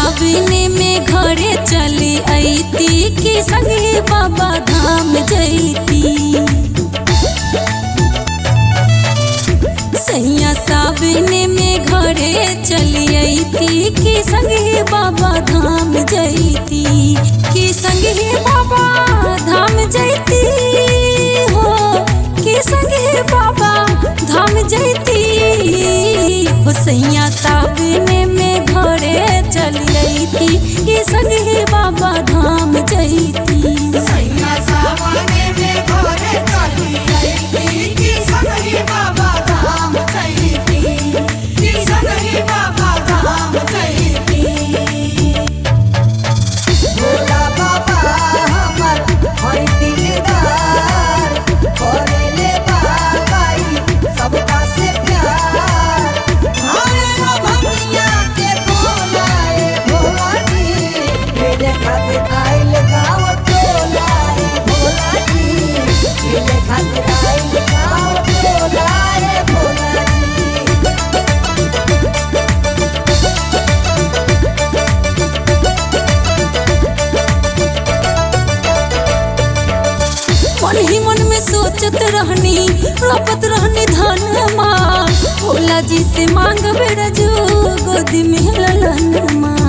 सावने में घरे चली अती कि संगे बाबा धाम जैती सैया सावने में घरे चली अती कि संगे बाबा धाम जैती कि संगे बाबा धाम जैती हो कि संगे बाबा धाम जैती हो सैया सावने में घरे चली अती कि संगे बाबा धाम जैती सैया सावने में घरे चली अइती कि संगहि बाबा धाम चैती कि संगहि बाबा धाम चैती भोला बाबा हमर है दिलदार करेले बाबाई सबका से प्यार हरे भंगिया के बोलाए भोला जी मेरे खातिर आइल गाँव टोलाए भोला जी मेरे खातिर आइल गाँव टोलाए भोला जी मन ही मन में सोचत रहनी रोपत रहनी धन माँ भोला जी से मांग बेरजू गोदी में ललन माँ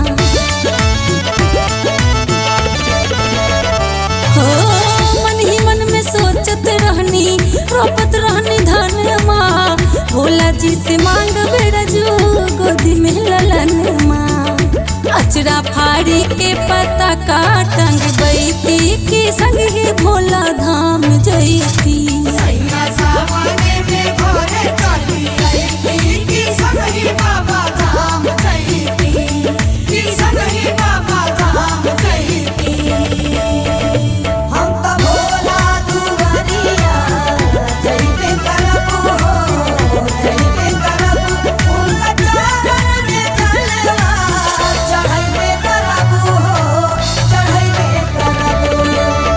हो मन ही मन में सोचत रहनी रोपत रहनी धन माँ भोला जी से मांग बेरजू गोदी में ललन माँ अचरा फाड़ी के पता का टंग बैती के संगे भोला धाम जैती सैया सावने में घरे चली अइती कि संगहि बाबा धाम चैती कि संगहि बाबा धाम चैती हम त भोला दुआरिया जइबे करब हो जइबे करब उनका चरण में जलवा चढ़इबे करब हो चढ़इबे करब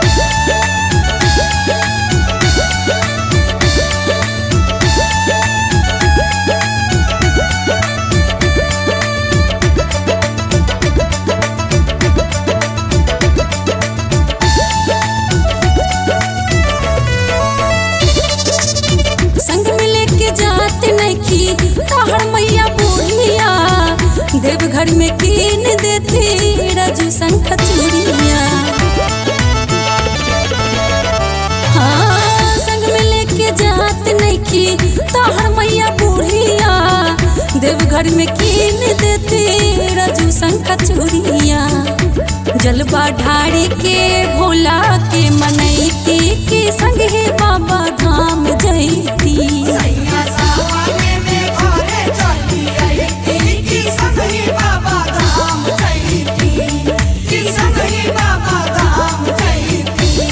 संग में लेके जात नखी तहर मैया बूढ़िया देवघर में कीन देती रजू संख चूड़िया हाँ संग में लेके जात नखी तहर मैया बूढ़िया देवघर में कीन देती रजू संख चूड़िया जलवा ढारी के भोला के मनैती के संगे बाबा धाम जैती सैया सावने में घरे चली अइती कि संगहि बाबा धाम चैती कि संगहि बाबा धाम चैती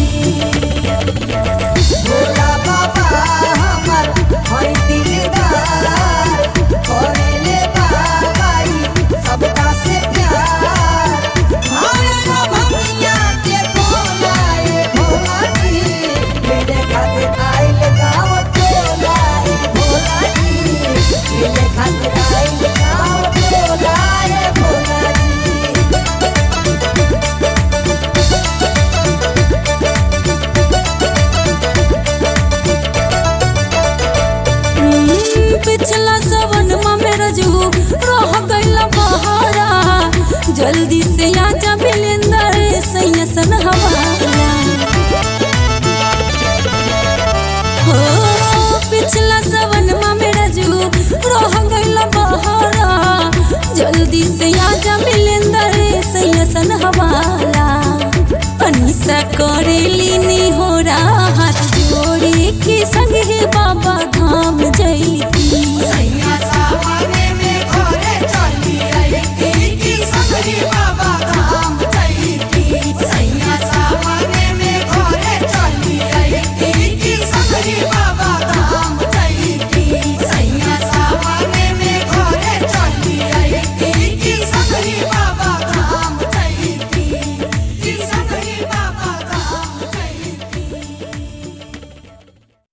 भोला बाबा हमर है दिलदार करेले बाबाई सबका से प्यार हरे भंगिया के बोलाए भोला जी मेरे खातिर आइल गाँव टोलाए भोला जी मेरे खातिर आइल गाँव टोलाए भोला जी हम्म, पिछला सवन में मेरा जू रह गईला बहारा जल्दी से आजा बिलिंदर सैया सन हवाला हो पिछला सवन में मेरा जू रह गईला बहारा जल्दी से आजा बिलिंदर सैया सन हवाला अनिसा करेली नी हो हाथ जोड़े के संग